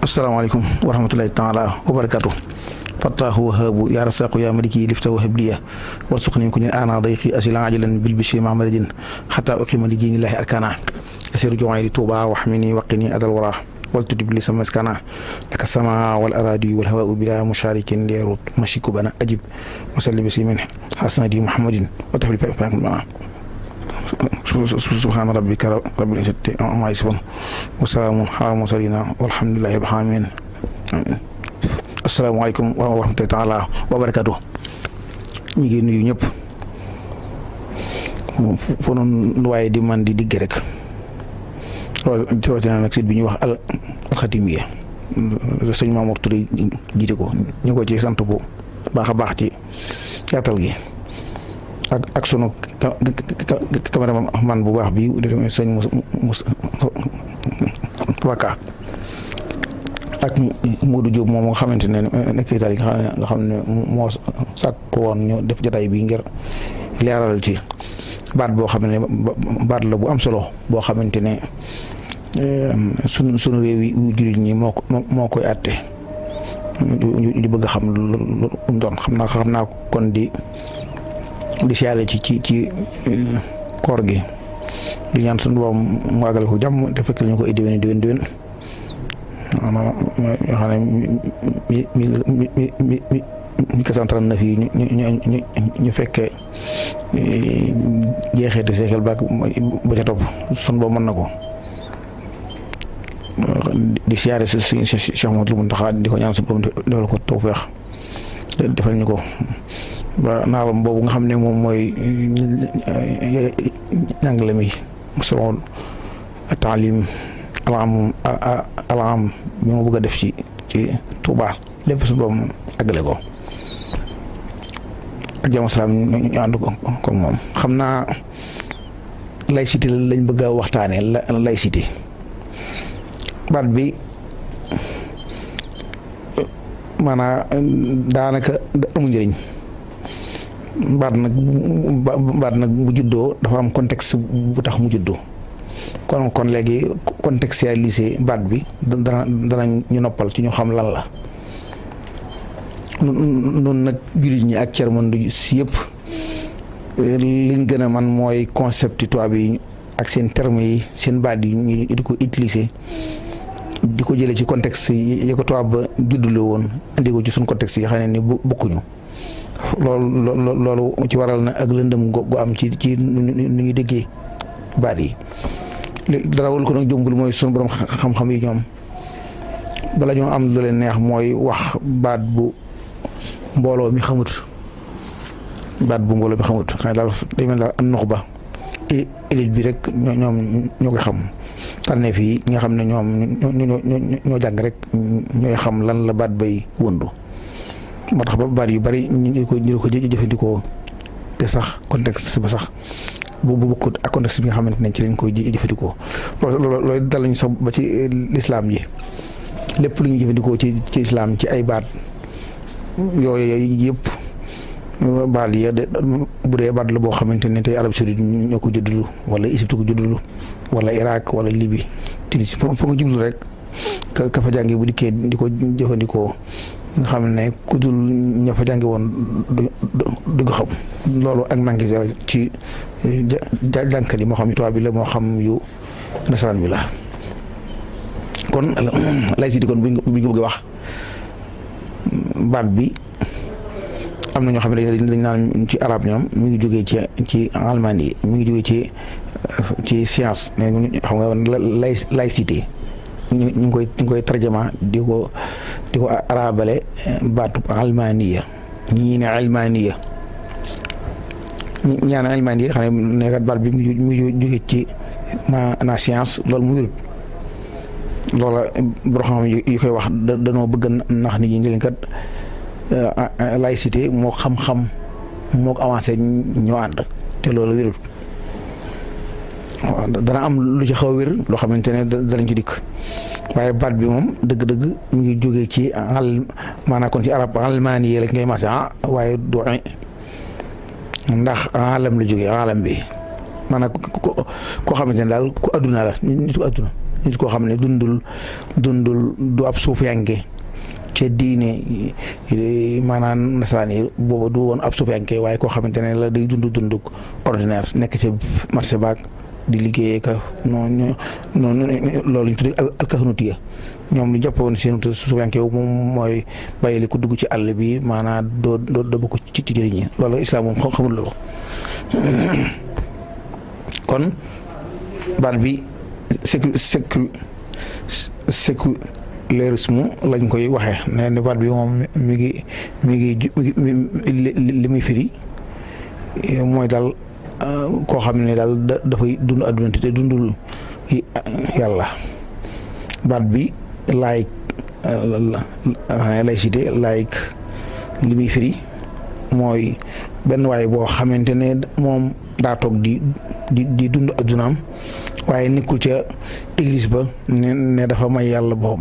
asalaamaaleykum wa rahmatulahi taala wa barakatu fattaahu wahaabu yaa rasaqu yaa maliki lifta wa habliya warsuqni ku ni ana dayqi asila ajalan bil bishri mahmadin xata uqima li diinillahi arkana asiru joxayri tuuba waxmini waqini adal wara waltudib li sama maskana laka sama wal aradi wal hawaa bila musharikin leerut mashiku bana ajib wasalli bislimin xasanadi muhammadin wa tafli ma subhaana rabbika rabbil izzati ammaa yasifuun wa salaamun alal mursaliin walhamdulillahi rabbil aalamiin asalaamaaleykum wa rahmatullaahi taala wa barakaatu ñu ngi nuyu ñëpp fu nu waaye di man di digg rek rawatina nag site bi ñuy wax al alxatimiya sëñ Mamour Touré jiite ko ñu ko ci sant bu baax a baax ci yaatal gi ak ak sunu cameraman bu baax bi sëñ Moussa Waka ak Modou Diop moom nga xamante ne nekk Italie nga xam ne moo sàkk woon ñu def jotaay bi ngir leeral ci baat boo xam ne baat la bu am solo boo xamante ne sunu sunu réew yi jullit ñi moo ko moo koy àtte ñu bëgg a xam lu mu doon xam naa xam naa kon di. di siyaare ci ci ci koor gi di ñaan suñu borom mu àggale ko jàmm te fekk ñu ko ay déwén déwén déwén yoo xam ne mi mi mi mi mi mi quatre cent trente-neuf yi ñu ñu ñu ñu fekkee jeexeeti seexal ba ba ca topp suñu borom mën na ko di siyaare si suñu Cheikh Mouhamadou Mountakha di ko ñaan suñu borom defal ko tawfeex defal ñu ko. ba naalam boobu nga xam ne moom mooy njàngale mi musalon taalim alaam alaam bi ma bëgg a def ci ci Touba lépp su boobu àggale ko ak jàmm salaam ñu ànd ko ko moom xam naa laïcité lañ bëgg a waxtaanee la laïcité baat bi maanaam daanaka amul njëriñ baat nag baat nag bu juddoo dafa am contexte bu tax mu juddoo kon kon léegi contextualiser baat bi dana dana ñu noppal ci ñu xam lan la noonu nag jullit ñi ak cermandu si yëpp liñ gën a man mooy concept tubaab yi ak seen termes yi seen baat yi ñu di ko utiliser di ko jëlee ci contexte yi ko tubaab ba juddule woon indi ko ci suñ contexte yi xam ne ni bokkuñu loolu loolu ci waral na ak lëndëm gu am ci ci nu ñu déggee baat yi dara wul ko nag jombul mooy sunu borom xam-xam yi ñoom bala ñoo am lu leen neex mooy wax baat bu mbooloo mi xamut baat bu mbooloo mi xamut xam ne daal day mel daal am nox ba élite bi rek ñoom ñoo koy xam tànneef yi nga xam ne ñoom ñoo ñoo jàng rek ñooy xam lan la baat bay wëndu moo tax ba baat yu bari ñu ko ñu ko jëfandikoo te sax contexte ba sax bu bu bokkut ak contexte bi nga xamante ne ci lañ koy jëfandikoo loolu loolu dal nañu sax ba ci lislaam ji lépp lu ñuy jëfandikoo ci ci islaam ci ay baat yooyu yëpp baat yi bu dee baat la boo xamante ne tey Arabie Saoudite ñoo ko juddulu wala Égypte ko juddulu wala Irak wala Libye Tunis foo nga jublu rek ka ka fa jàngee bu dikkee di ko jëfandikoo. nga xam ne ku dul ña fa jàngi woon du du ko xam loolu ak manqué ci ja jànkat yi moo xam yu tubaab bi la moo xam yu nasaraan bi la kon laïcité kon bu ñu ko bëgg wax baat bi am na ñoo xam ne dañ naan ci arab ñoom mi ngi jógee ci ci allemand yi mi ngi jógee ci ci science mais xam nga laïcité ñu ngi koy ñu ngi koy tarjama di ko di ko arabale baatu almaniya ñii ne almaniya ñaan almaniya xam ne nekkat baat bi mu ngi jóge ci maanaam science loolu mu wérut loola boo xam yi koy wax danoo bëgg nax nit ñi leen kat laïcité moo xam-xam moo ko avancé ñoo ànd te loolu wérut waaw dana am lu ci xaw a wér loo xamante ne danañ ci dikk waaye baat bi moom dëgg-dëgg mu ngi jógee ci al maanaam kon ci arab almaani yi la ngay maase ah waaye du ndax alam la jógee alam bi maanaam ko koo xamante ne daal ku adduna la nit ku adduna nit koo xam ne dundul dundul du ab suufiyanke ca diine maanaam nasaraan yi booba du woon ab suufiyanke waaye koo xamante ne la day dund dund ordinaire nekk ca marché baag di liggéeyee ka noonu noonu loolu ñu tuddee alkaxanutiya ñoom li jàpp woon seen suufiyanke moom mooy bàyyi li ku dugg ci àll bi maanaam doo doo doo bokk ci ci jëriñ ñi loolu islam moom xamul loolu kon baat bi sécu sécu sécularisme lañ koy waxee nee na baat bi moom mi ngi mi ngi li muy firi mooy daal koo xam ne daal dafay dund adduna te dundul yàlla baat bi laïc laïcité laïc li muy firi mooy benn waay boo xamante ne moom daa toog di di di dund addunaam waaye nekkul ca église ba ne ne dafa may yàlla boppam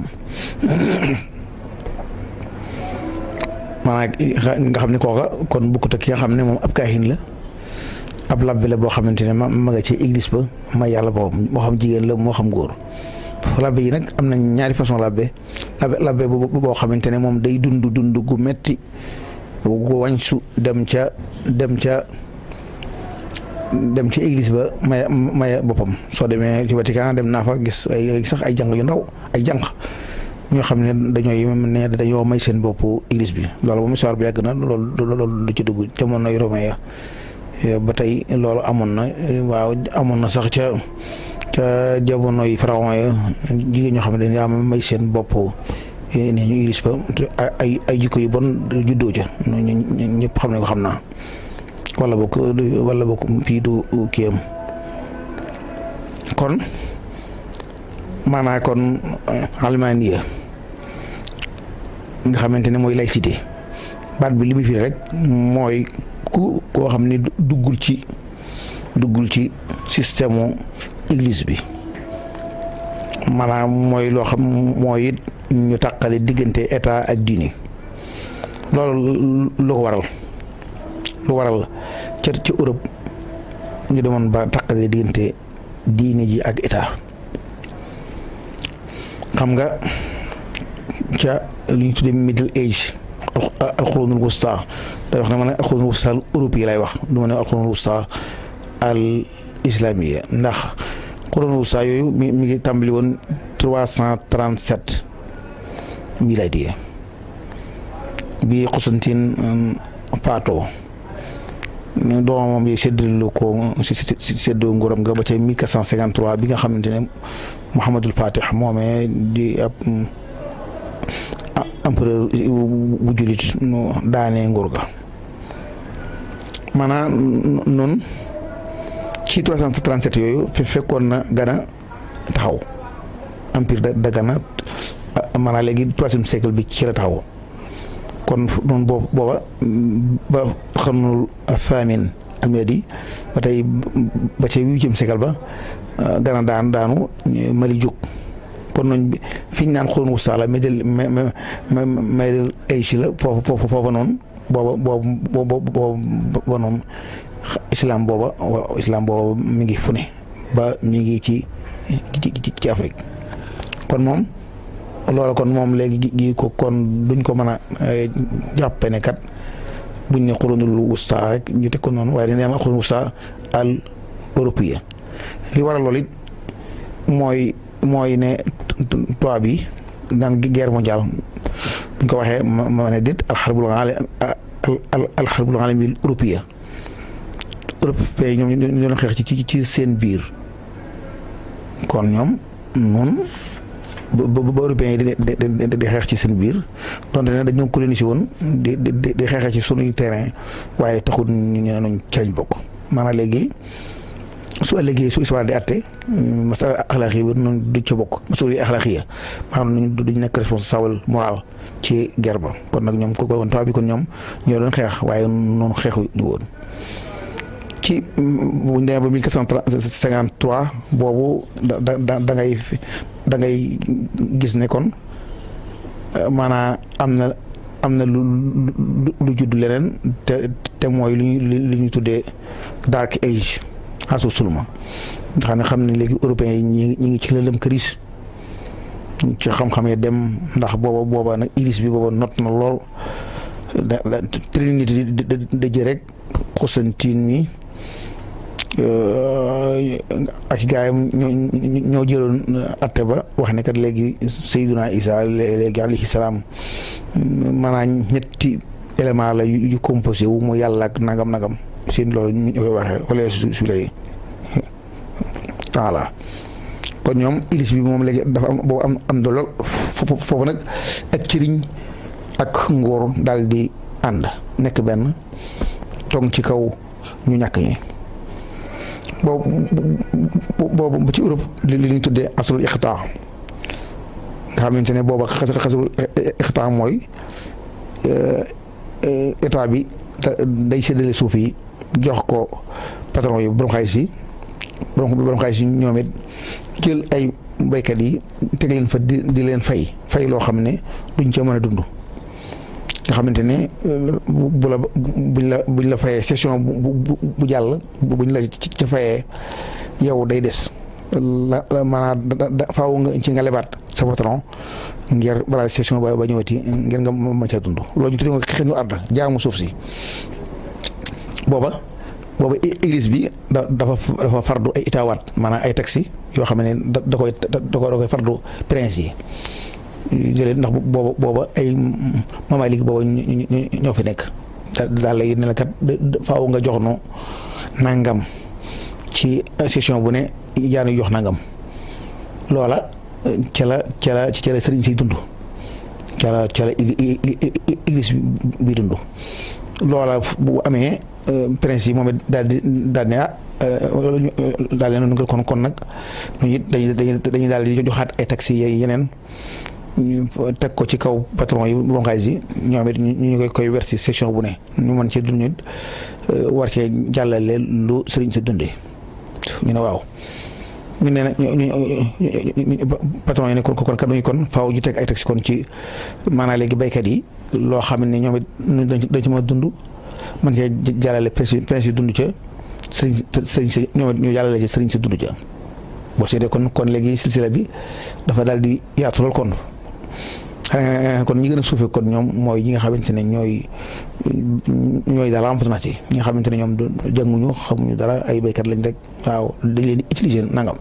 maanaam nga xam ne kooka kon bukkut ak ki nga xam ne moom ab kaahin la ab labbe la boo xamante ne ma ma nga ci église ba may yàlla boppam moo xam jigéen la moo xam góor labbe yi nag am na ñaari façon labbe labbe labbe boo xamante ne moom day dund dund gu metti gu wañsu dem ca dem ca dem ci église ba may may boppam soo demee ci Vatican dem naa fa gis ay sax ay jàng yu ndaw ay jànq ñoo xam ne dañooy ne dañoo may seen bopp église bi loolu moom histoire bi yàgg na loolu loolu du ci dugg jamonoy romain ya ba tey loolu amoon na waaw amoon na sax ca ca jamonoy pharaon ya jigéen ñoo xam ne dañuy am may seen bopp ne ñu église ba ay ay jikko yu bon juddoo ca ñëpp xam ne ko xam naa wala bokk wala bokk fii du kiyam kon maanaa kon almaniya nga xamante ne mooy laïcité baat bi li mu firi rek mooy ku koo xam ne duggul ci duggul ci système église bi maanaam mooy loo xam mooy it ñu tàqale diggante état ak diine loolu lu ko waral lu waral ca ci Europe ñu demoon ba taqale diggante diine ji ak état xam nga ca li ñu tuddee middle age alxurunul wusta day wax ne ma ne alxurunul wusta al Europe yi lay wax du ma ne alxurunul wusta al islamiya ndax xurunul wusta yooyu mi mi ngi tàmbali woon trois cent trente sept miladiya bi Constantine faatoo doomam yi séddale ko séddoo nguuram nga ba ca 1453 bi nga xamante ne Mouhamadul Fatih moomee di ab empereur bu jullit nu daanee nguur ga maanaam noonu ci 337 yooyu fekkoon na Gana taxaw empire da Gana maanaam léegi troisième siècle bi ci la taxaw kon noonu boobu booba ba xarnul famin almedi ba tey ba ca huitième siècle ba gana daan daanu mali jóg kon noonu fi ñu naan xurun wusta la middle middle age la foofu foofu foofa noonu booba boobu booba noonu islam booba islam booba mi ngi fu ne ba mi ngi ci ci Afrique kon moom loola kon moom léegi gi ko kon duñ ko mën a jàppe ne kat buñ ne xurunul wusta rek ñu teg ko noonu waaye dañ ne xurunul wusta al européen li waral loolu it mooy mooy ne tubaab bi daan guerre mondiale buñ ko waxee ma ne déet alxarbul alxarbul alami européen européen ñoom ñu doon xeex ci ci seen biir kon ñoom noonu ba ba européens yi di di xeex ci seen biir donte ne dañoo colonisé woon di di di xeexee ci sunuy terrain waaye taxul ñu ne nañ ci lañ bokk maanaam léegi su ëllëgee su histoire di àtte masala axlaax yi noonu du ca bokk masuuli axlaax yi maanaam duñ nekk responsable moral ci guerre ba kon nag ñoom ko kon tubaab bi kon ñoom ñoo doon xeex waaye noonu xeexu ñu woon ci bu ñu demee ba 1453 boobu da da da ngay da ngay gis ne kon maanaam am na am na lu lu judd leneen te te mooy lu ñu lu ñu tuddee dark age asu sulma nga xam ne xam ne léegi européens yi ñi ñi ngi ci lëndëm këris ci xam-xam yi dem ndax booba booba nag ilis bi booba not na lool da da trinité di ji rek Constantine mi ak gaayam ñoo ñoo jëloon atte ba wax ne kat léegi Seydina Isa léegi alayhi salaam maanaam ñetti élément la yu composé wu mu yàlla ak nagam nagam seen loolu ñu koy waxee wala su su lay taala kon ñoom ilis bi moom léegi dafa am boobu am am lool foofu nag ak cëriñ ak ngóor daal di ànd nekk benn tong ci kaw ñu ñàkk ñi boobu boobu ba ci Europe li li ñu tuddee aslul iqtaa nga xamante ne booba xas xasul iqtaa mooy état bi day séddale suuf yi jox ko patron yi borom xaalis yi borom borom xaalis yi ñoom it jël ay béykat yi teg leen fa di di leen fay fay loo xam ne duñ ca mën a dund nga xamante ne bu la buñ la buñ la fayee session bu bu jàll buñ la ca fayee yow day des la maanaam da faaw nga ci nga lebaat sa patron ngir balaa session ba ba ñëwati ngir nga mën caa dund loolu ñu tuddee ko xëy na arda jaamu suuf si booba booba église bi da dafa dafa fardu ay itaawaat maanaam ay taxi yoo xam ne da da koy da koy fardu prince yi. jëlee ndax booba booba ay mamalik booba ñoo fi nekk daal lay ne la kat faaw nga jox nu nangam ci session bu ne jaanu jox nangam loola ca la ca la ca la sëriñ si dund ca la ca la église bi dund loola bu amee prince yi moom it daal di daal ne ah daal leen nga kon kon nag ñu it dañuy dañuy daal di joxaat ay taxi yeneen ñu teg ko ci kaw patron yi borom xaalis yi ñoom it ñu koy koy versi session bu ne ñu mën cee dund nit war cee jàllale lu sëriñ si dundee ñu ne waaw ñu ne ñu patron yi ne kon kon kat kon faaw ñu teg ay taxi kon ci maanaam léegi béykat yi loo xam ne ñoom it dañ ci mën a dund mën cee jàllale presse presse yi dund ca sëriñ sëriñ si ñoom it ñu jàllale ci sëriñ si dund ca boo seetee kon kon léegi silsila bi dafa daal di yaatu lool kon xanaa kon ñi gën a suufee kon ñoom mooy ñi nga xamante ne ñooy ñooy daal remplacement yi ñi nga xamante ne ñoom jànguñu xamuñu dara ay béykat lañ rek waaw dañ leen di utiliser nangam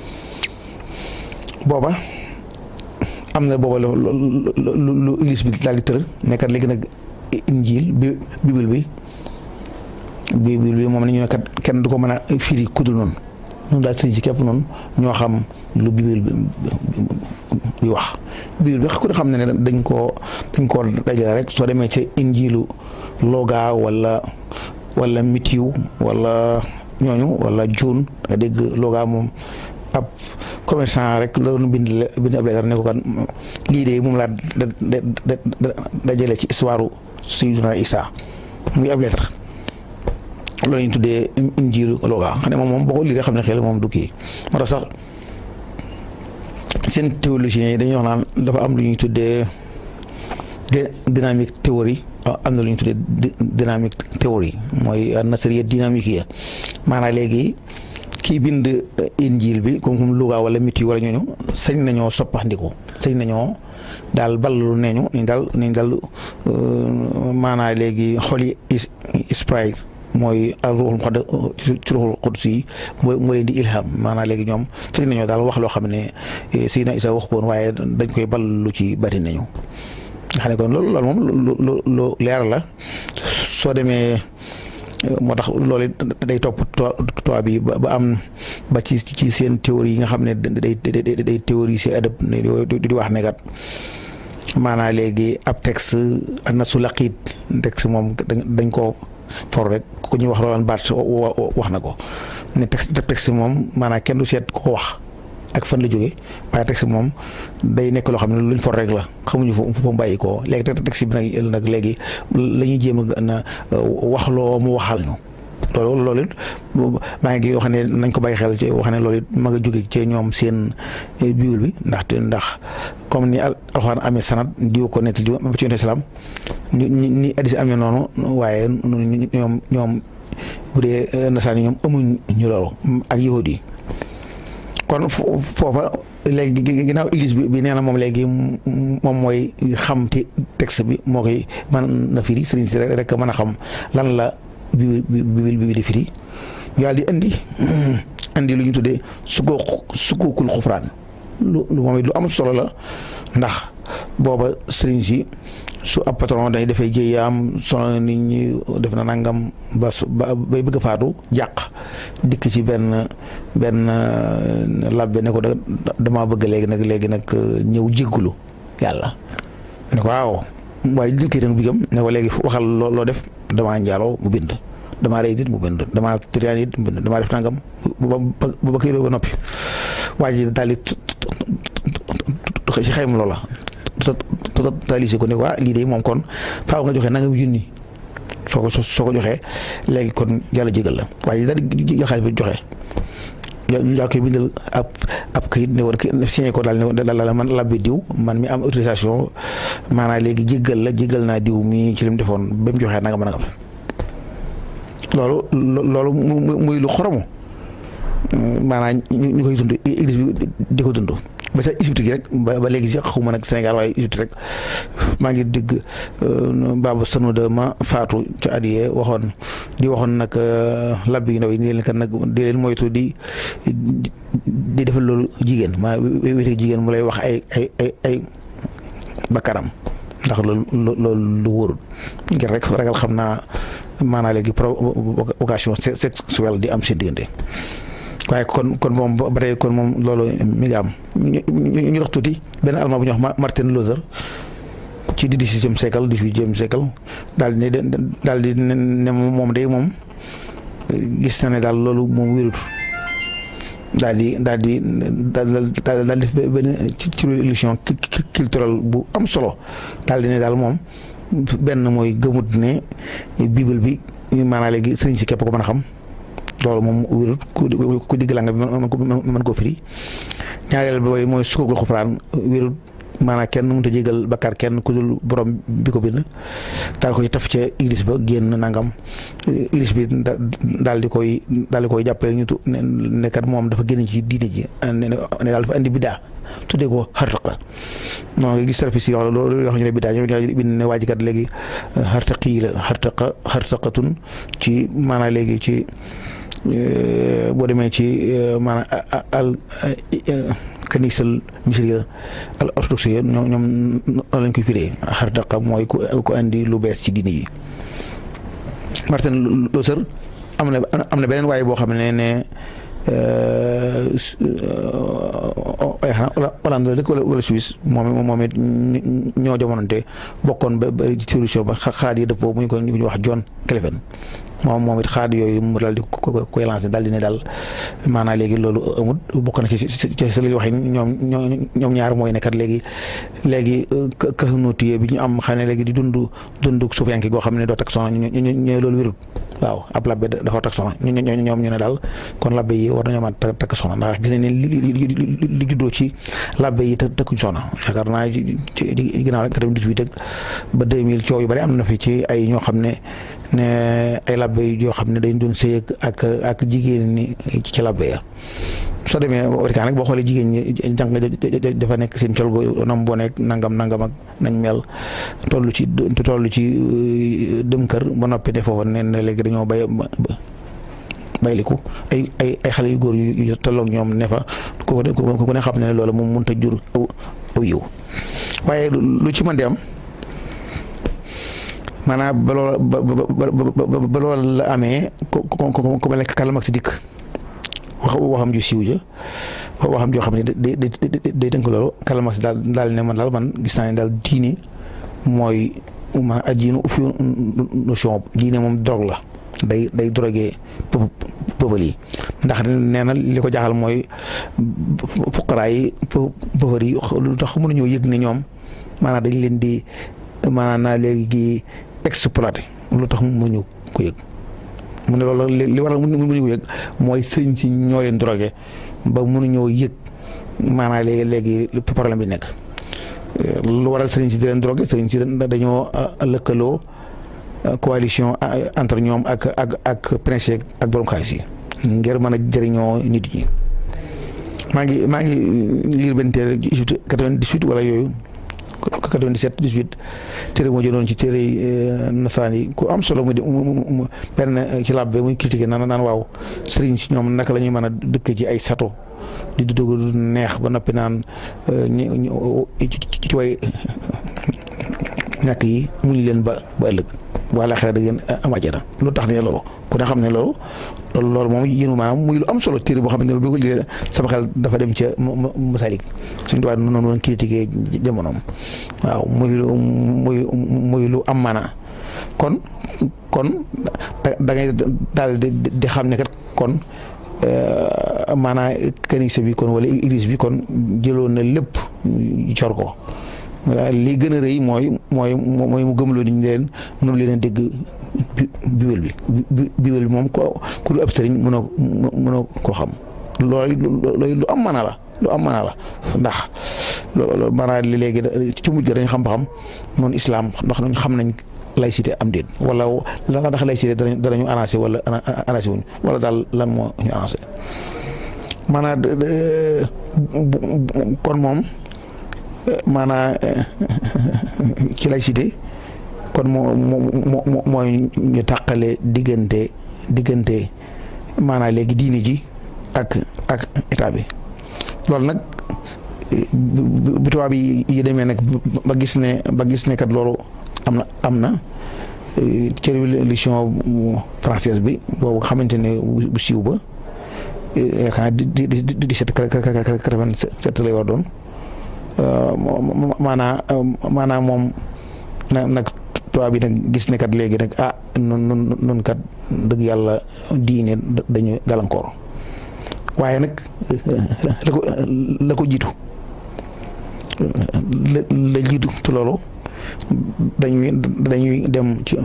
booba am na booba lu lu lu église bi daal di tër nekkat léegi nag injil bi bible bi bible bi moom nañu ne kat kenn du ko mën a firi kudul noonu ñun daal sëriñ si képp noonu ñoo xam lu bibil bi wax bibil bi ku ne xam ne ne dañ koo dañ koo dajale rek soo demee ca injilu loga wala wala mitiw wala ñooñu wala juun nga dégg loga moom ab commerçant rek la doon bind bind ab lettre ne ko kan lii de moom laa dajale ci histoire Sayyidina Isa muy ab lettre loolu ñu tuddee injiilu looga xam ne moom moom boo ko lii xam ne xel moom du kii moo tax sax seen théologiens yi dañuy wax naan dafa am lu ñuy tuddee dynamique théorie am na lu ñuy tuddee dynamique théorie mooy nasariya dynamique ya maanaam léegi kii bind injiil bi comme comme Louga wala miti wala ñooñu sañ nañoo soppaxndiku sañ nañoo daal ballalu neeñu ni daal ni daal maanaam léegi xoli spray mooy ruuxul xod ci ruuxul xudus yi moo moo leen di ilham maanaam léegi ñoom sañ nañoo daal wax loo xam ne Seydina Isa wax ko woon waaye dañ koy ballalu ci bari nañu nga xam ne kon loolu loolu moom lu lu leer la soo demee moo tax loolu day topp toit bi ba am ba ci ci seen théorie yi nga xam ne day day day théorie si adab di wax ne kat maanaam léegi ab texte na su laqiit texte moom dañ koo for rek ku ñuy wax Roland Barthes wax na ko ne texte texte moom maanaam kenn du seet ko wax ak fan la jógee waaye texte moom day nekk loo xam ne luñ for rek la xamuñu fu fu mu bàyyi koo léegi texte bi nag nag léegi la ñuy jéem a na wax loo mu waxal ñu loolu loolu it maa ngi wax ne nañ ko bàyyi xel ci wax ne loolu it ma nga jóge ci ñoom seen bible bi ndaxte ndax comme ni alxuraan amee sanad diw ko nett diw ba ci yonent salaam ni ni addis amee noonu waaye ñoom ñoom bu dee nasaraan yi ñoom amuñ ñu loolu ak yahudi yi kon foofa léegi ginnaaw église bi bi nee na moom léegi moom mooy xam te texte bi moo koy mën na firi sëriñ si rek mën a xam lan la bi bi bi di firi yàlla di indi indi lu ñu tuddee sukoo sukookul xufraan lu lu moom it lu am solo la ndax booba sëriñ si su ab patron day dafay jéeyaam solo nit ñi def na nangam ba su ba bay bëgg a faatu jàq dikk ci benn benn labbe ne ko da damaa bëgg léegi nag léegi nag ñëw jéggulu yàlla ne ko waaw waaye jël kayitam bigam ne ko léegi waxal loo loo def damaa njaaloo mu bind damaa rey nit mu bind damaa trian it mu bind damaa def nangam ba ba ba kayit ba noppi waa ji daal di ci xayma loola totalisé ko ne waa lii de moom kon faaw nga joxe nangam junni soo ko soo ko joxee léegi kon yàlla jégal la waaye daal di jël xaalis bi joxe yaa koy bindal ab ab kayit ne war signé ko daal ne daal la man labbi diw man mi am autorisation maanaam léegi jégal la jégal naa diw mi ci li mu defoon ba mu joxee nangam nangam loolu loolu muy lu xoromu maanaam ñu koy dund église bi di ko dund ba sax Égypte gi rek ba ba léegi si xawma nag Sénégal waaye Égypte rek maa ngi dégg Baba Sanoda ma faatu ca at yee waxoon di waxoon nag labbi yu ndaw yi ni leen kat nag di leen moytu di di defal loolu jigéen maa wéete jigéen mu lay wax ay ay ay ay bakkaram ndax loolu loolu lu wóorul ngir rek ragal xam naa maanaa léegi provocation sexuelle di am seen diggante waaye kon kon moom ba tey kon moom loolu mi ngi am ñu ñu dox tuuti benn allemand bu ñuy wax Martin Luther ci dix-septième siècle dix-huitième siècle daal di ne daal di ne moom day moom gis na ne daal loolu moom wérut daal di daal di daal daal def benn ci ci illusion culturelle bu am solo daal di ne daal moom benn mooy gëmut ne bible bi maanaam léegi sëriñ si képp ko mën a xam. loolu moom wérut ku ku digg la nga mën ko mën koo firi ñaareel ba mooy sukkandiku xufraan wérut maanaam kenn mënut a jégal bakkaar kenn ku dul borom bi ko bind daal koy taf ca église ba génn nangam église bi daal di koy daal di koy jàppee ñu tu ne kat moom dafa génn ci diine ji ne daal dafa andi biddaa tuddee ko xartaqa non nga gis service yi wax loolu yoo xam ne biddaa ñoo bind ne waa ji kat léegi xartaqi la xartaqa xartaqatun ci maanaam léegi ci boo demee ci maanaam al kanisal misriya al orthodoxe ñoom ñoom lañ koy firee xartaqa mooy ku ku andi lu bees ci diine yi Martin Luther am na am na beneen waaye boo xam ne ne ay xanaa Hollande la dëkk wala wala Suisse moom moom it ñoo jamonante bokkoon ba ba solution ba xaar yi dëppoo mu ñu ko ñu wax John Calvin moom moom it xaar yooyu mu daal di koy lancé daal di ne daal maanaam léegi loolu amut bokk na ci ci ci li wax ñoom ñoom ñaar mooy nekkat léegi léegi kahnuutiye bi ñu am xam ne léegi di dund dund suufiyanke goo xam ne doo tak soxna ñu ñu ñu loolu wérut waaw ab labbe dafa takk soxna ñu ñu ñoom ñu ne daal kon labbe yi war nañoo mën a takk soxna ndax gis nañ ne li li li juddoo ci labbe yi te takkuñ soxna yaakaar naa ci ci ginnaaw rek 98 ak ba 2000 coow yu bari am na fi ci ay ñoo xam ne ne ay labbe yoo xam ne dañ doon sëy ak ak jigéen ñi ci labbe ya soo demee Vatican rek boo xoolee jigéen ñi jàng dafa nekk seen col go nam boo nekk nangam nangam ak nañ mel toll ci toll ci dem kër ba noppi ne foofa ne ne léegi dañoo bay bayliku ay ay ay xale yu góor yu tolloog ñoom ne fa ku ku ne xam ne loolu moom mënut a jur aw yiw waaye lu ci mën di am maanaam ba loola ba ba ba loola la amee ku ku ku ku mel ne Karl Marx dikk wax waxam ju siiw ja waxam joo xam ne day day day tënk loolu Karl Marx daal daal ne man daal man gis naa ne daal diine mooy man ajiinu fi notion diine moom drogue la day day drogué pëbal yi ndax nee na li ko jaaxal mooy fuqaraa yi pëfër yi lu tax mënuñoo yëg ne ñoom maanaam dañ leen di maanaam naa léegi exploité lu tax mënuñu ko yëg mu ne loolu li waral mënuñu ko yëg mooy sëriñ si ñoo leen drogué ba mënuñoo yëg maanaam léegi léegi problème bi nekk lu waral sëriñ si di leen drogué sëriñ si dañoo lëkkaloo coalition entre ñoom ak ak ak prince ak borom xaalis yi ngir mën a jëriñoo nit ñi maa ngi maa ngi lire benn téere Égypte 98 wala yooyu 97 18 téere moo jëloon ci téere nasaraan yi ku am solo mu di mu benn ci làbbe muy critiqué naan naan waaw sëriñ si ñoom naka la ñuy mën a dëkk ci ay sato di dugg du neex ba noppi naan ci way ñàkk yi muñ leen ba ba ëllëg wala xel da ngeen am àjjana lu tax ne loolu ku ne xam ne loolu loolu loolu moom yéen maanaam muy lu am solo téere boo xam ne bi ko lii sama xel dafa dem ca Masalik suñu tubaab noonu noonu critiqué jamonoom waaw muy lu muy muy lu am maana kon kon da ngay daal di di xam ne kat kon maanaa kanisa bi kon wala église bi kon jëloon na lépp cor ko li gën a rëy mooy mooy mooy mu gëmloo ni ñu leen mënu leen a dégg biwel bi biwel bi moom ko ku lu ab sëriñ mënoo mënoo koo xam loolu loolu lu am mana la lu am mana la ndax loolu maanaam li léegi ci mujj dañ xam ba xam noonu islam ndax ñu xam nañ laïcité am déet wala lan la ndax laïcité danañ danañu arrangé wala arrangé wuñ wala daal lan moo ñu arrangé maanaam kon moom maanaam ci laïcité kon moo moo mooy ñu tàqale diggante diggante maanaam léegi diini ji ak ak état bi loolu nag bi tubaab yi yi demee nag ba gis ne ba gis ne kat loolu am na am na ci révolution française bi boobu xamante ne bu siiw ba yaakaar di di di di dix-sept quatre-vingt-sept lay war doon maanaa maanaam moom nag nag tubaab bi nag gis ne kat léegi nag ah nun nun kat dëgg yàlla diine dañu gàllankoor waaye nag la ko la ko jiitu la la jiitu te loolu dañuy dañuy dem ci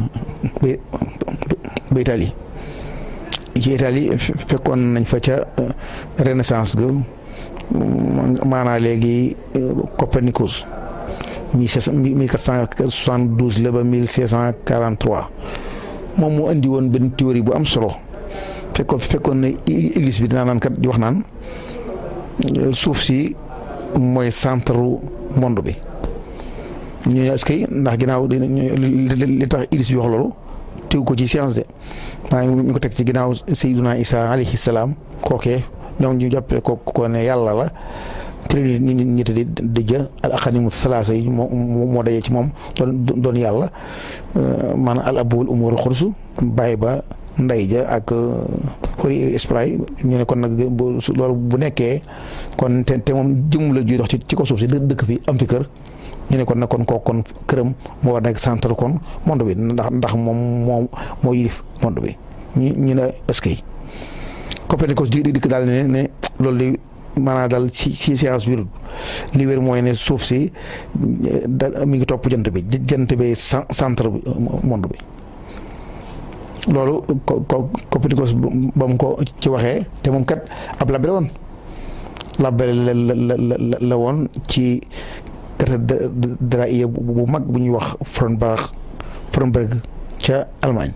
ba Italie ci Italie fekkoon nañ fa ca renaissance ga maanaa léegi Copernicus mille quatre cent soixante-douze la ba mille cinq cent quarante-trois moom moo indi woon benn théorie bu am solo fekkoon fekkoon na église bi dinaa naan kat di wax naan suuf si mooy centre monde bi ñu ne est-ce que ndax ginnaaw li tax église bi wax loolu tegu ko ci science de maa ngi ñu ko teg ci ginnaaw Seydina Isa alayhi salaam kookee ñoom ñu jàppee ko ko ne yàlla la trinité nit ñi di dëjë al aqanimu salaasa yi moo moo dajee ci moom doon doon yàlla maanaam al abu wal umu wal xursu bàyyi ba ndey ja ak xori esprit ñu ne kon nag loolu bu nekkee kon te te moom jëmm la juy dox ci ci ko suuf si dëkk fi am fi kër ñu ne kon nag kon kooku kon këram moo war nekk centre kon monde bi ndax ndax moom moo moo yilif monde bi ñu ñu ne est-ce que Copernicus di dikk daal ne ne loolu di maanaam daal ci ci science bi li wér mooy ne suuf si da mi ngi topp jant bi jant bi centre bi monde bi loolu ko ko Copernicus ba mu ko ci waxee te moom kat ab labbe la woon labbe la la la la woon ci cathédrale bu mag bu ñuy wax Frauenberg Frauenberg ca Allemagne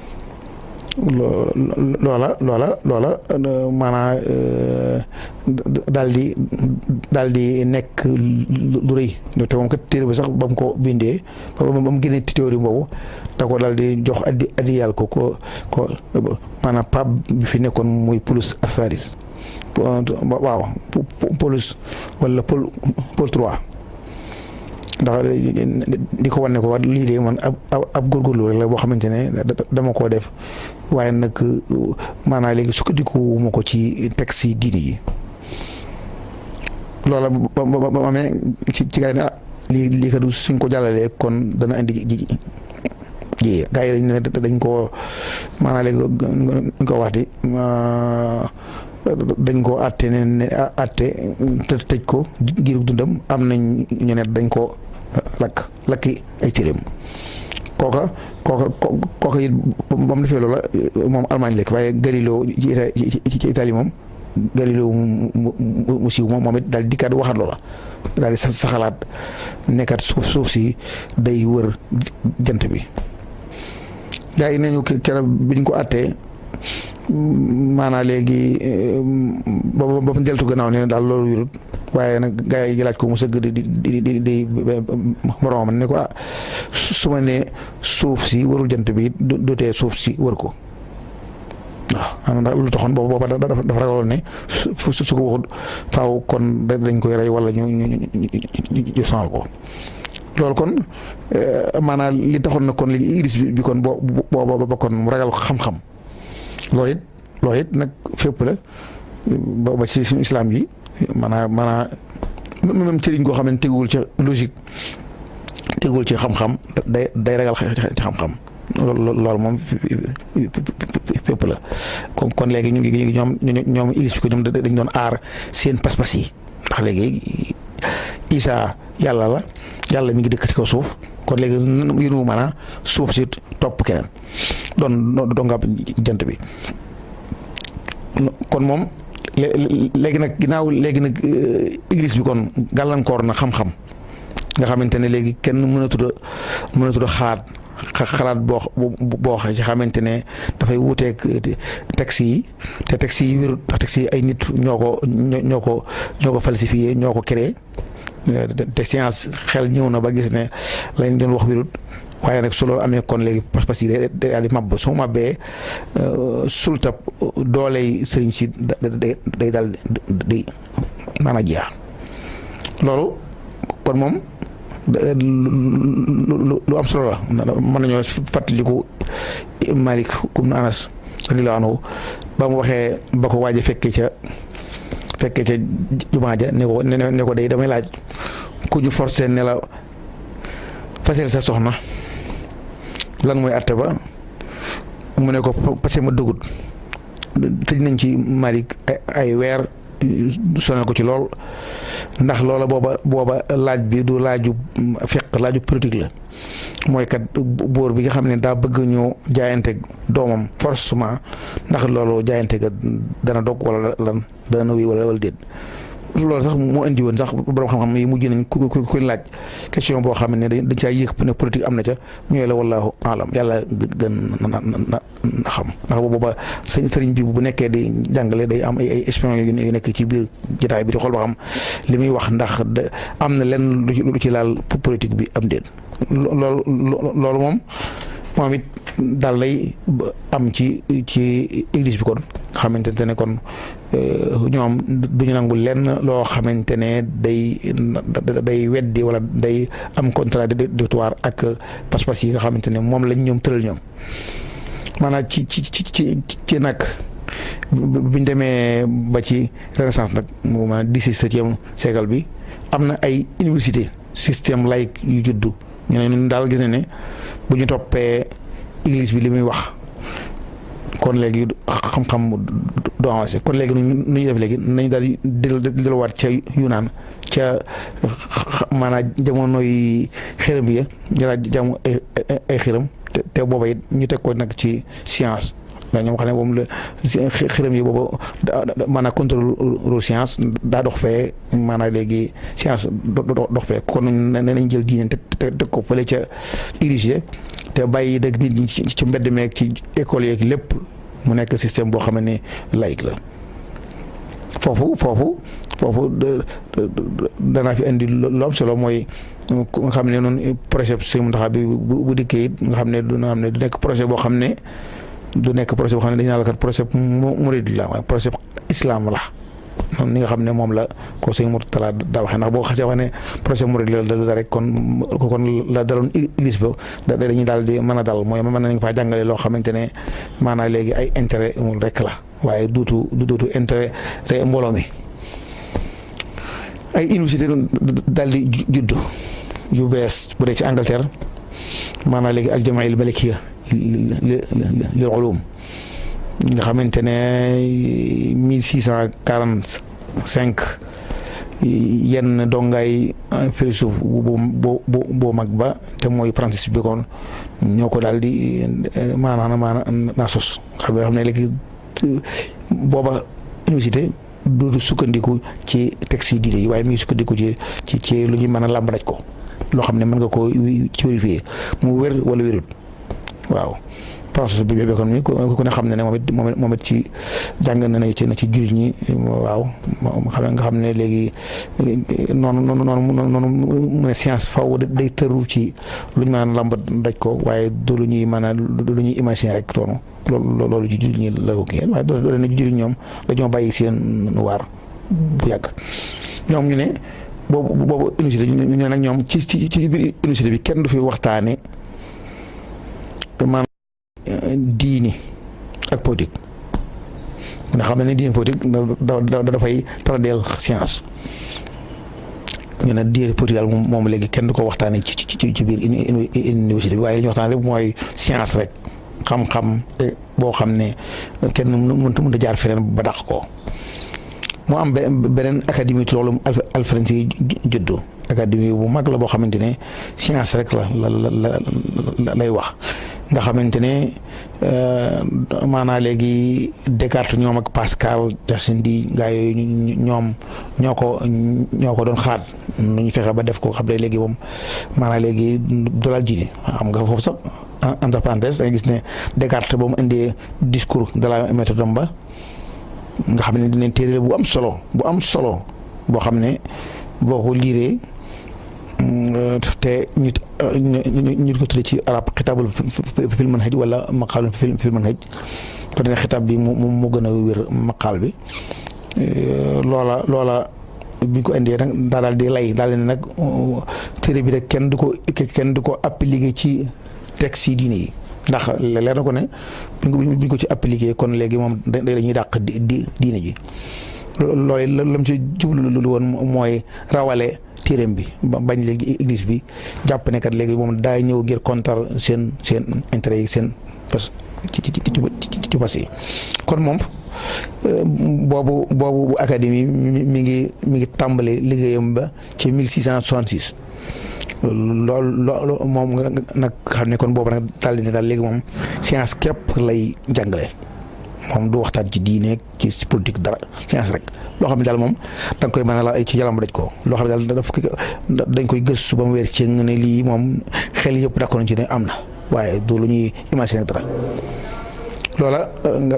loola loola loola maanaam daal di daal di nekk lu rëy te moom kat téere bi sax ba mu ko bindee ba mu génnee théorie boobu da ko daal di jox addi addi yàlla ko ko ko maanaam pape bi fi nekkoon muy Paulus Atharis waaw Paulus wala Paul Paul trois ndax di ko wane ko wax lii de man ab ab góorgóorlu rek la boo xamante ne dama koo def waaye nag maanaam léegi sukkandiku ma ko ci texte yi diini yi loola ba ba ba amee ci ci gars yi ne ah lii lii kat suñ ko jàllalee kon dana indi ji ji gars yi dañ ne dañ koo maanaam léegi ñu ko wax di dañ koo àtte ne ne àtte te tëj ko giiru dundam am nañ ñu ne dañ koo lakk lakki ay téeréem kooka kooka kooka it ba mu defee loola moom Allemagne lekk waaye Galileo ci Italie moom Galileo mu siiw moom moom it daal dikkaat waxaat loola daal di saxalaat nekkat suuf suuf si day wër jant bi gaa yi nañu keroog biñ ko àttee maanaa léegi ba ba fa deltu gannaaw ne daal loolu wérut waaye nag gars yi laaj ko mu sëgg di di di di moroomam ne ko ah su ma nee suuf si warul jant bi du tee suuf si wër ko waaw maanaam lu taxoon boobu booba dafa dafa ragaloon ne su su ko waxut faaw kon dañ koy rey wala ñu ñu ñu sonal ko. loolu kon maanaam li taxoon na kon léegi iris bi kon boo boo ba kon mu ragal xam-xam loolu it loolu it nag fépp la ba ba ci suñu islam yi maanaam maanaam même cëriñ koo xam ne teguwul ci logique teguwul ci xam-xam day day ragal ci xam-xam loolu moom fépp la kon kon léegi ñu ngi ñoom ñoom iris bi ko ñoom dañ doon aar seen pas-pas yi ndax léegi Isa yàlla la yàlla mi ngi dëkk ci kaw suuf kon léegi yéen mën a suuf si topp keneen doon doon nga jant bi kon moom léegi nag ginnaaw léegi nag église bi kon gàllankoor na xam-xam nga xamante ne léegi kenn mënatut a mënatut a xalaat xalaat boo boo ci xamante ne dafay wuuteeg texte yi te texte yi wérut ndax texte yi ay nit ñoo ko ñoo ko ñoo ko falsifié ñoo ko créé te science xel ñëw na ba gis ne lañ doon wax wérut waaye nag su loolu amee kon léegi pas-pas yi day daal di màbb su màbbee sultab dooley sëriñ si day day daal di naan a jeex loolu kon moom lu am solo la mën nañoo fàttaliku Malik ibn Anas radiyallahu anhu ba mu waxee ba ko waaj a fekkee ca fekkee ca jumaa ja ne ko ne ko day damay laaj ku ñu forcé ne la fasel sa soxna lan mooy àtte ba mu ne ko parce que ma dëggut tëj nañ ci Malik ay weer sonal ko ci lool ndax loola booba booba laaj bi du laaju fekk laaju politique la mooy kat buur bi nga xam ne daa bëgg ñu jaayante doomam forcément ndax loolu jaayante ga dana dog wala lan dana wéy wala wala déet loolu sax moo indi woon sax borom xam-xam yi mujj nañ ku ku laaj question boo xam ne dañ caa yéex ne politique am na ca ñooy la wallahu alam yàlla gën na na xam ndax booba sëriñ bi bu nekkee di jàngale day am ay ay espion yu nekk ci biir jotaay bi di xool ba xam li muy wax ndax am na lenn lu ci laal politique bi am déet loolu loolu moom moom it daal lay am ci ci église bi kon xamante ne kon ñoom duñu nangu lenn loo xamante ne day day weddi wala day am contradictoire ak pas-pas yi nga xamante ne moom lañ ñoom tëral ñoom maanaam ci ci ci ci ci nag biñ demee ba ci renaissance nag mu maanaam dix-septième siècle bi am na ay université système laïque yu juddu ñu ne ñun daal gis na ne bu ñu toppee église bi li muy wax kon léegi xam-xam du avancé kon léegi nu ñuy def léegi nañu daal di delluwaat ca Yunaan ca maanaam jamono yi xërëm ya jëlaat jaamu ay ay xërëm te te booba it ñu teg ko nag ci science ndax ñoom xam ne moom la xërëm yi booba maanaam contrôle science daa dox fee maanaam léegi science dox fee kon ne nañ jël diine te teg ko fële ca érigé te bàyyi dëgg nit ñi ci mbedd meeg ci école yeeg lépp mu nekk système boo xam ne laïque la foofu foofu foofu danaa fi indi lu am solo mooy nga xam ne noonu projet si mu taxaw bi bu dikkee it nga xam ne du nga xam ne du nekk projet boo xam ne du nekk projet boo xam ne dañu naan la kat projet murid la waaye projet islam la noonu ni nga xam ne moom la ko sëñ Murtala daa waxee ndax boo xasee wax ne projet murid la da rek kon kon la daloon église ba da dañuy daal di mën a dal mooy mën nañ faa jàngale loo xamante ne maanaam léegi ay intérêt mul rek la waaye duutu du duutu intérêt te mbooloo mi ay université daal di juddu yu bees bu dee ci Angleterre maanaam léegi aljamail malikiya lil ulum nga xamante ne mille six cent quarante cinq yenn dongaay philosophe bu bu bu mag ba te mooy Francis Bacon ñoo ko daal di maanaam maanaam naa sos xam ne léegi booba université du sukkandiku ci texte yi diine yi waaye mi ngi sukkandiku ci ci ci lu ñuy mën a làmb daj ko loo xam ne mën nga koo ci vérifier mu wér wala wérut waaw processus bi Bacon mi ku ne xam ne ne moom it moom it ci jàng na ne ci na ci jullit ñi waaw xam nga xam ne léegi noonu noonu noonu noonu mu ne science faw day tëru ci lu ñu mën a lamb daj ko waaye du lu ñuy mën a du lu ñuy imaginer rek toonu loolu loolu ci jullit ñi la ko kii waaye doo leen ci jullit ñoom dañoo bàyyi seen waar bu yàgg ñoom ñu ne boobu boobu université ñu ne nag ñoom ci ci ci biir université bi kenn du fi waxtaane maanaam diini ak politique nga xam ne diini politique da da dafay tardeel science ñu ne diini politique daal moom léegi kenn du ko waxtaane ci ci ci biir université bi waaye li ñu waxtaan rek mooy science rek xam-xam boo xam ne kenn mënut mënut a jaar feneen ba dàq ko mu am beneen académie ci loolu Alfred si juddu académie bu mag la boo xamante ne science rek la la la lay wax nga xamante ne maanaa léegi Descartes ñoom ak Pascal Gassendi gaa yooyu ñoom ñoo ko ñoo ko doon xaat nu ñu fexe ba def ko xam ne léegi moom maanaa léegi dolal ji xam nga foofu sax entre parenthèses da nga gis ne Descartes ba mu indee discours de la méthode ba nga xam ne dinañ téere bu am solo bu am solo boo xam ne boo ko liiree te ñu ñu ko tuddee ci arab xitaabul fil manhaj wala maqaalun fil manhaj ko dina xitaab bi mu mu gën a wér maqaal bi loola loola bi ñu ko indee nag daa daal di lay daal ne nag téere bi rek kenn du ko kenn du ko appliqué ci texte yi diine yi ndax leer na ko ne bi ñu ko ci appliqué kon léegi moom da dañuy dàq di diine ji loolu la mu ci jublu lu woon mooy rawale téereem bi bañ léegi église bi jàpp ne kat léegi moom daa ñëw ngir contre seen seen intérêt yi seen parce ci ci ci ci passé yi kon moom boobu boobu académie mi ngi mi ngi tàmbali liggéeyam ba ci 1666 loolu loolu moom nga nag xam ne kon boobu nag daal di ne daal léegi moom science képp lay jàngale moom du waxtaan ci diine ci politique dara science rek loo xam ne daal moom da nga koy mën a la ci yaram daj ko loo xam ne daal daf dañ koy gëstu ba mu wér ci ne lii moom xel yëpp d'accord nañ ci ne am na waaye du lu ñuy imaginer dara loola nga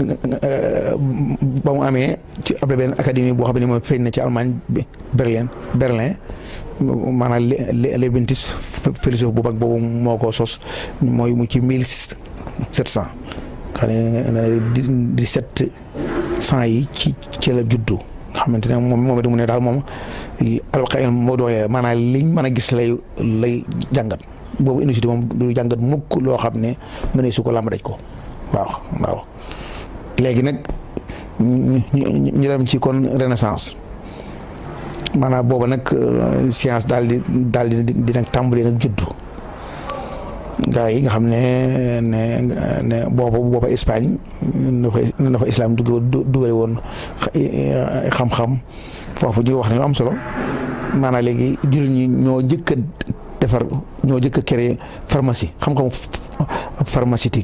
ba mu amee ci ab benn académie boo xam ne moom feeñ na ci Allemagne bi Berlin Berlin maanaam Leibniz philosophe bu mag boobu moo ko sos mooy mu ci mille sept cent xam ne nga ne dix-sept cent yi ci ci la juddu nga xamante ne moom moom it mu ne daal moom alqaïm moo doyee maanaam liñ mën a gis lay lay jàngat boobu université moom du jàngat mukk loo xam ne mënee su ko làmb daj ko waaw waaw léegi nag ñu dem ci kon renaissance maanaam booba nag science daal di daal di di nag tàmbali nag juddu gaa yi nga xam ne ne ne booba booba Espagne na fa islam dugg dugale woon xam-xam foofu ñuy wax ne lu am solo maanaam léegi jullit ñi ñoo jëkk a defar ñoo jëkk a créer pharmacie xam-xam pharmaceutique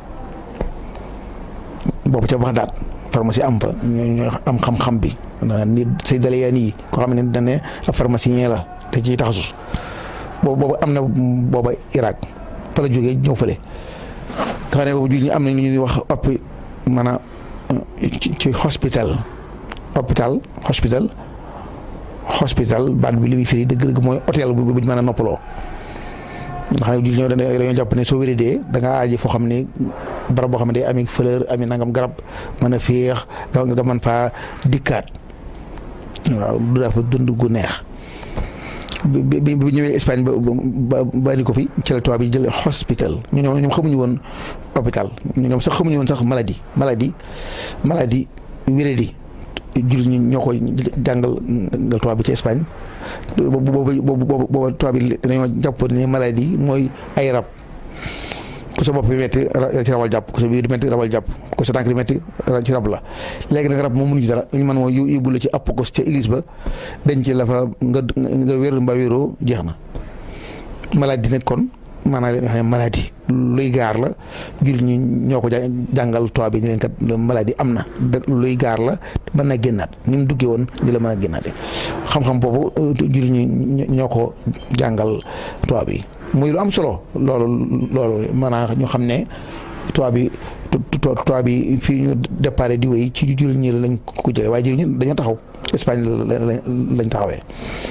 boobu ca Bagdad pharmacie am fa ñu am xam-xam bi ni say dalayaan yi koo xam ne dañ ne ab pharmacien la da ciy taxasus boobu boobu am na booba Irak fa la jógee ñëw fële nga xam ne boobu jullit ñi am na lu ñuy wax op maanaam ci hospital hôpital hospital hospital baat bi li muy firi dëgg-dëgg mooy hôtel bu bu ñu mën a noppaloo nga xam ne jullit ñoo dañoo jàpp ne soo wéradee da ngaa aaji foo xam ne barab boo xam ne day ami fleur ami nangam garab mën a féex nga mën faa dikkaat waaw du dafa dund gu neex bi bi bi ñëwee Espagne ba ba bari ko fi ci la tubaab bi jël hospital ñu ñoom ñoom xamuñu woon hôpital ñoom sax xamuñu woon sax maladie maladie maladie wéradi jullit ñi ñoo ko jàngal nga tubaab bi ci Espagne boobu boobu boobu boobu tubaab bi dañoo jàpp ne maladie mooy ay rab ku sa bopp bi metti ci rabal jàpp ku sa biir di metti rabal jàpp ku sa tànk di metti ci rab la léegi nag rab moom mënuñu dara li ñu mën mooy yóbbu la ci appokos ca église ba denc la fa nga nga wér mbaa wéroo jeex na maladie nag kon maanaam nga xam ne maladie luy gaar la jullit ñi ñoo ko jàngal tubaab bi ni leen kat maladie am na luy gaar la mën na génnaat ni mu duggee woon di la mën a génnaate xam-xam boobu jullit ñi ñoo ko jàngal tubaab bi muy lu am solo loolu loolu maanaam ñu xam ne tubaab bi tubaab bi fii ñu déparé di wéy ci jullit ñi lañ ko jëlee waaye jullit ñi dañoo taxaw Espagne lañ taxawee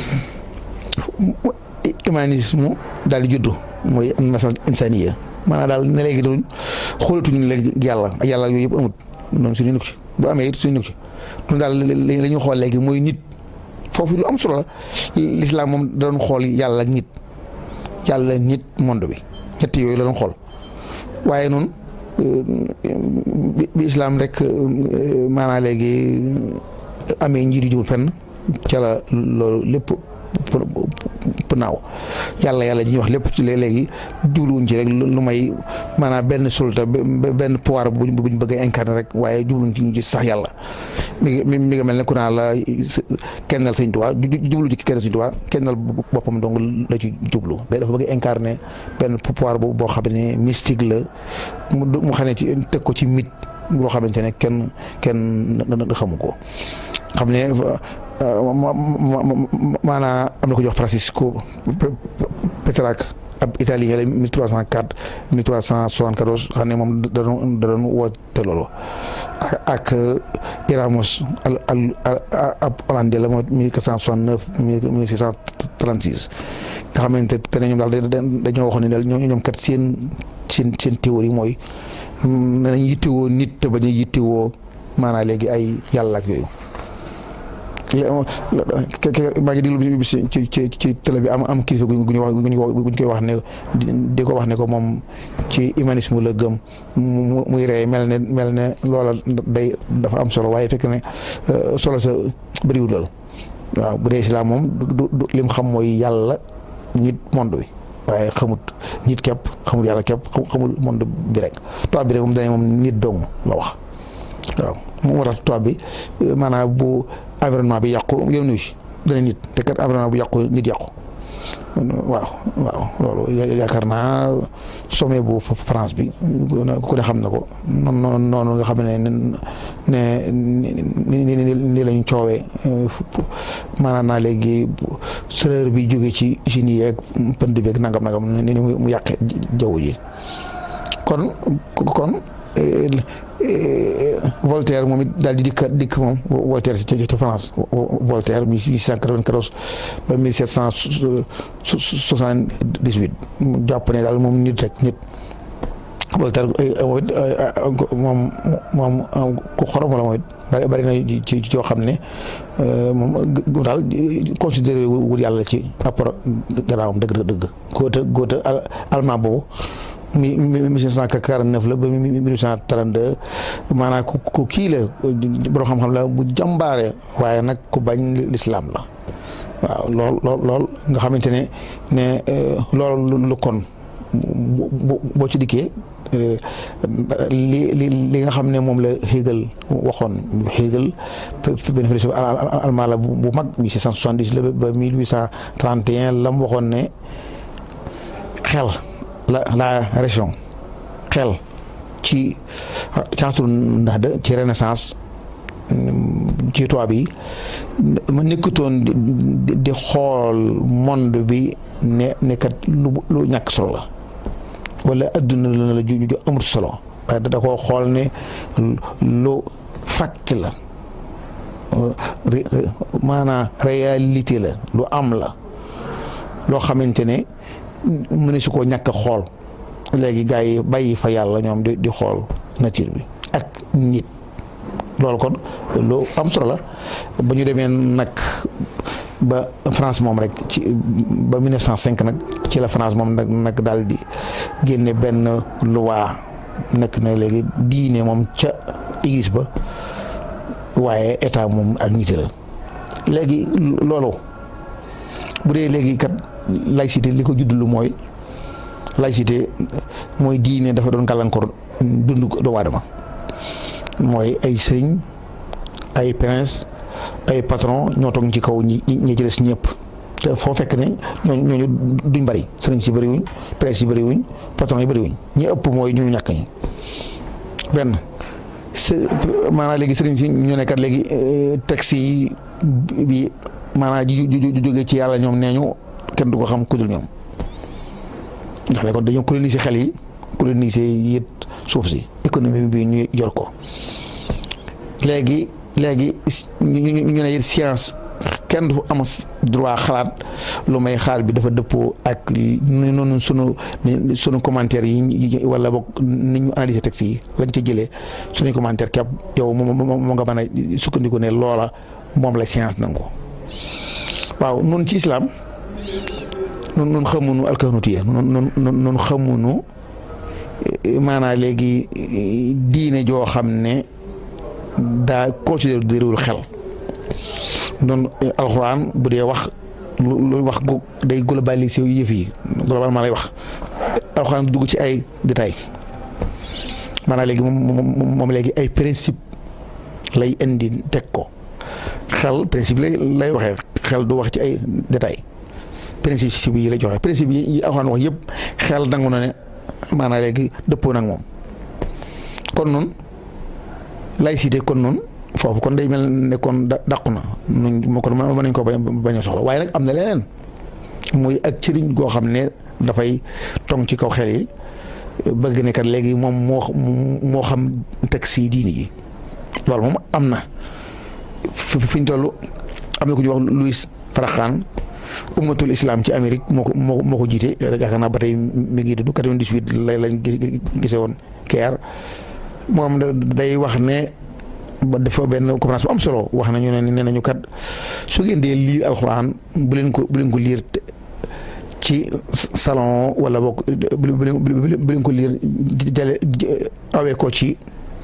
humanisme daal di juddu mooy nasal insaniya maanaam daal ne léegi doon xoolatuñu ne léegi yàlla yàlla yooyu yëpp amut noonu suñu nekk ci bu amee it suñu nekk ci ñun daal la ñu xool léegi mooy nit foofu lu am solo la lislaam moom da doon xool yàlla nit yàlla nit monde bi ñett yooyu la doon xool waaye noonu bi islaam rek maanaam léegi amee njiitu jiwul fenn ca la loolu lépp pour naaw yàlla yàlla ji ñuy wax lépp ci léegi jubluwuñ ci rek lu may maanaam benn sulta benn pouvoir bu buñ bëgg a incarner rek waaye jubluwuñ ci ñu gis sax yàlla mi ngi mi nga mel ne ku naa la kennal sëñ Tuubaa jublu ci kennal sëñ Tuubaa kennal boppam dong la ci jublu day dafa bëgg a incarner benn pouvoir boo xam ne mystique la mu xam ne ci teg ko ci mythe loo xamante ne kenn kenn xamu ko xam ne maanaam am na ko jox Francisco Pétrarque ab italien la 1304 1374 xam ne moom da doon da doon woote loolu ak Erasmus al al ab hollandais la mooy 1469 1636 nga xamante ne ñoom daal dañoo waxoon ne daal ñoom kat seen seen seen théorie mooy nañ yittewoo nit te bañ a yittewoo maanaam léegi ay yàlla ak yooyu. maa ngi déglu bis ci ci ci télé bi am am kilifa gu ñu wax gu ñu koy wax ne di ko wax ne ko moom ci humanisme la gëm muy rey mel ne mel ne loola day dafa am solo waaye fekk ne solo sa bëriwul lool waaw bu dee islam moom du du lim xam mooy yàlla nit monde bi waaye xamut nit képp xamul yàlla képp xamul monde bi rek tubaab bi rek moom dañu moom nit dong la wax waaw moom moo tax tubaab bi maanaam bu environnement bi yàqu yow nuyu si dana nit te kat environnement bu yàqu nit yàqu waaw waaw loolu yaakaar naa sommet bu France bi ku ne xam na ko noonu noonu nga xam ne ne ni ni ni lañ coowee maanaam naa léegi chaleur bi jóge ci usines yi ak pënd beeg nangam nangam ni mu yàqe jaww ji kon kon Voltaire moom it daal di dikk dikk moom Voltaire ci ci France Voltaire mille huit cent quatre-vingt-quatorze ba mille sept cent soixante-dix-huit jàpp ne daal moom nit rek nit Voltaire moom moom ku xorom la moom it bari bari na ci ci yoo xam ne moom daal considéré wul yàlla ci rapport gannaawam dëgg dëgg góota góota allemand boobu mi mille sept cent quarante-neuf la ba mille huit cent trente-deux maanaam ku ku kii la borom xam-xam la bu jàmbaare waaye nag ku bañ lislaam la waaw lool lool lool nga xamante ne ne loolu lu kon boo ci dikkee li li li nga xam ne moom la Hegel waxoon Hegel benn philosophe allemand la bu mag mille sept cent soixante-dix la ba mille huit cent trente et un la mu waxoon ne xel la la région xel ci caasul ndax de ci renaissance ci tubaab yi ma nekkutoon di xool monde bi ne nekkat lu lu ñàkk solo la wala adduna la la ju ju amut solo waaye da koo xool ne lu fact la maanaam réalité la lu am la loo xamante ne mu ne su ko ñàkk a xool léegi gars yi bàyyi fa yàlla ñoom di di xool nature bi ak nit loolu kon lu am solo la ba ñu demee nag ba France moom rek ci ba 1905 nag ci la France moom nag nag daal di génne benn loi nekk na léegi diine moom ca église ba waaye état moom ak nit la léegi loolu bu dee léegi kat laïcité li ko juddlu mooy laïcité mooy diine dafa doon gàllankoor dund doomu aadama mooy ay sëriñ ay prince ay patron ñoo toog ci kaw ñi ñi ci des ñëpp te foo fekk ne ñooñu ñooñu duñ bëri sëriñ si bëri wuñ prince yi bëri wuñ patron yi bëri wuñ ñi ëpp mooy ñu ñàkk ñi benn maanaam léegi sëriñ si ñu nekkat léegi texte yi bi maanaam ji ju jógee ci yàlla ñoom nee ñu kenn du ko xam ku dul ñoom ndax ne kon dañoo coloniser xel yi coloniser it suuf si économie bi ñu yor ko léegi léegi ñu ne science kenn du am droit xalaat lu may xaar bi dafa dëppoo ak noonu sunu sunu commentaire yi wala boog ni ñu analyser texte yi lañ ca jëlee suñu commentaire képp yow moom moo nga mën a sukkandiku ne loola moom la science nangu waaw noonu ci islam noonu noonu xamuñu alkahnutiya noonu noonu xamuñu maanaam léegi diine joo xam ne daa considéré déréwul xel noonu alxuraan bu dee wax lu wax gu day globaliser yëf yi globalement lay wax alxuraan dugg ci ay détails maanaam léegi moom moom léegi ay principe lay indi teg ko xel principe lay lay waxee xel du wax ci ay détails principe yi lay joxe principe yi alxuraan wax yëpp xel nangu na ne maanaam léegi dëppoo nag moom kon noonu laïcité kon noonu foofu kon day mel ne kon dàqu na nuñ moo kon mën nañ ko bañ a soxla waaye nag am na leneen muy ak cëriñ goo xam ne dafay tong ci kaw xel yi bëgg ne kat léegi moom moo moo xam texte yi diini ji loolu moom am na fi ñu toll am na ku ñuy wax Louis Farrakhan ummatul islam ci Amérique moo ko moo moo ko jiite yaakaar naa ba tey mi ngi dund 98 lay lañ gisee woon keer moom day wax ne ba dafa benn conférence bu am solo wax nañu ne nee nañu kat su ngeen dee liir alxuraan bu leen ko bu leen ko liir ci salon wala boog bu leen ko liir jale awee ko ci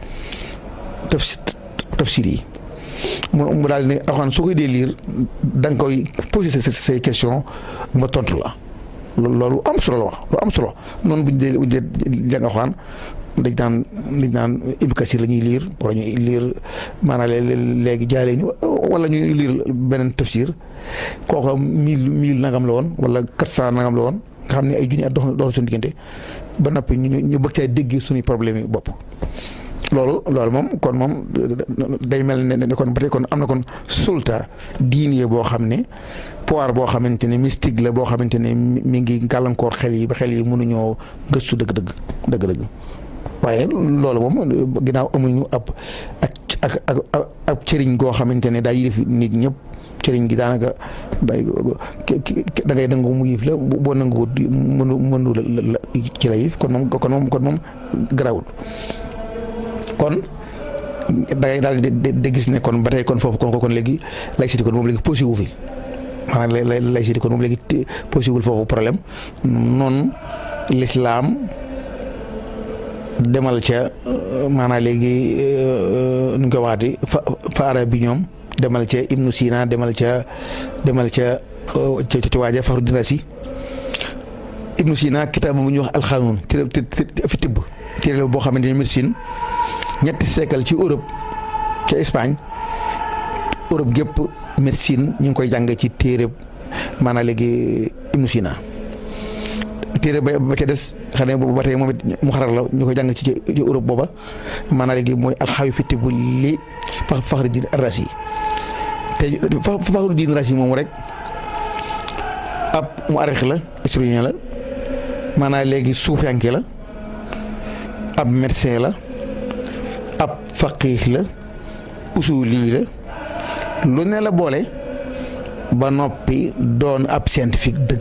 tafsir yi mu mu daal ne alxuraan soo koy dee liir da nga koy poser say question ma tontu la loolu am solo la wax lu am solo noonu bu ñu dee bu ñu dee jàng alxuraan dañ naan dañ naan Ibnu Kasir la ñuy liir wala ñuy liir maanaam léegi jaale ñu wala ñuy liir beneen tafsir kooku mille mille nangam la woon wala quatre cent nangam la woon nga xam ne ay junni at dox dox suñu diggante ba noppi ñu ñu bëgg caa déggee suñuy problème yi bopp. loolu loolu moom kon moom day mel ne kon ba tey kon am na kon sulta diine boo xam ne pouvoir boo xamante ne mystique la boo xamante ne mi ngi gàllankoor xel yi ba xel yi mënuñoo gëstu dëgg-dëgg dëgg-dëgg. waaye loolu moom ginnaaw amuñu ab ak ak ak ab cëriñ goo xamante ne daa yilif nit ñëpp cëriñ gi daanaka day da ngay nangu mu yif la boo nangu mënu mënu la ci la yif kon moom kon moom kon moom garawul kon da ngay daal di gis ne kon ba tey kon foofu kon kon léegi laïcité kon moom léegi posé wu fi maanaam laïcité kon moom léegi posé wul foofu problème noonu l'islam demal ca maanaam léegi nu ñu ko waxati fa fa arab bi ñoom demal ca Ibnu Sina demal ca demal ca ca ca waaja Faxrudin Razi Ibnu Sina kitaab bu ñuy wax alxanuun fi tibb téere boo xamante ne médecine ñetti siècle ci Europe ca Espagne Europe gépp médecine ñu ngi koy jàng ci téere maanaam léegi Ibnu Sina téere ba ba ca des xam ne boobu ba tey moom it mu xarar la ñu ko jàng ci ci Europe booba maanaam léegi mooy alxawi fitti bu li fa Faxruddin Razi te Faxruddin Razi moom rek ab mu arix la historien la maanaam léegi suufiyanke la ab médecin la ab faqih la usuli la lu ne la boole ba noppi doon ab scientifique dëgg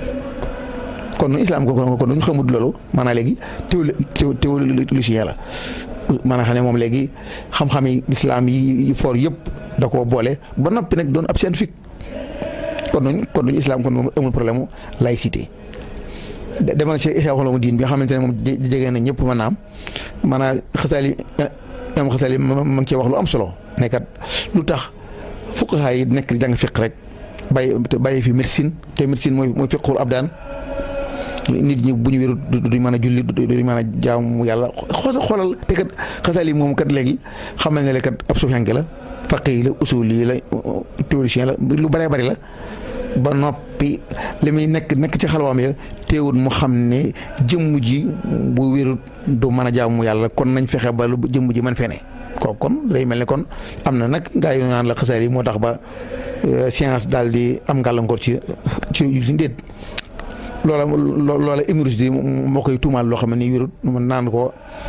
kon islam ko kon duñ xamut loolu maanaam léegi théo théologien la maanaam xam ne moom léegi xam-xam yi islam yi for yëpp da koo boole ba noppi nag doon ab scientifique kon duñ kon duñ islam kon moom amul problème mu laïcité demal ci xew xolamu diin bi nga xamante ne moom jege na ñëpp mën naam maanaam xasaali am xasaali ma ngi cee wax lu am solo nekkat lu tax fuqahaa yi nekk di jàng fiq rek bàyyi bàyyi fi médecine te médecine mooy mooy fiqul abdaan nit ñi bu ñu wéru duñ mën a julli duñ mën a jaamu yàlla xoolal te kat xasaal yi moom kat léegi xamal ne la kat ab suufiyanke la faqih la usul yi la théoricien la lu bëree bëri la ba noppi li muy nekk nekk ci xalwaam ya teewut mu xam ne jëmm ji bu wérut du mën a jaamu yàlla kon nañ fexe ba lu jëmm ji mën fene ko kon day mel ne kon am na nag gaa yu naan la xasaal yi moo tax ba science daal di am gàllankoor ci ci li déet loola loola université moo koy tuumaal loo xam ne nii wérut man naan ko